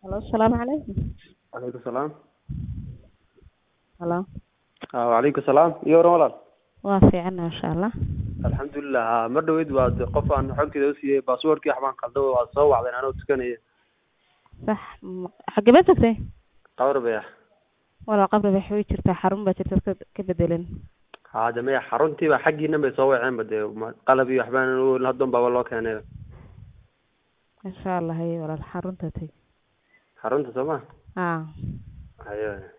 Halo, asalaamu calaykum. Calaykum salaam. Halo, Ah, Wacalaykum salaam. Iyo waran walaal. waa fiican masha Allah. Alxamdulilah. Ah, mar dhaweyd waa de- qof aan xogteeda u siiyey baasaboorkii waxbaan qalday waa soo wacdeen anoo tukanaya. Sax, m- xagee baad tagtay? Qawar baya. Walaa qabri bay way jirtaa xarun baa jirta ka ka bedelan. Ha de maya xaruntii baa xaggiina bay soo waceen ba dee ma- qalab iyo waxbaan u haddon baaba loo keenay. Insha Allah hay walaal xarunta tag. Xarunta soo ma? Ah, Hayo.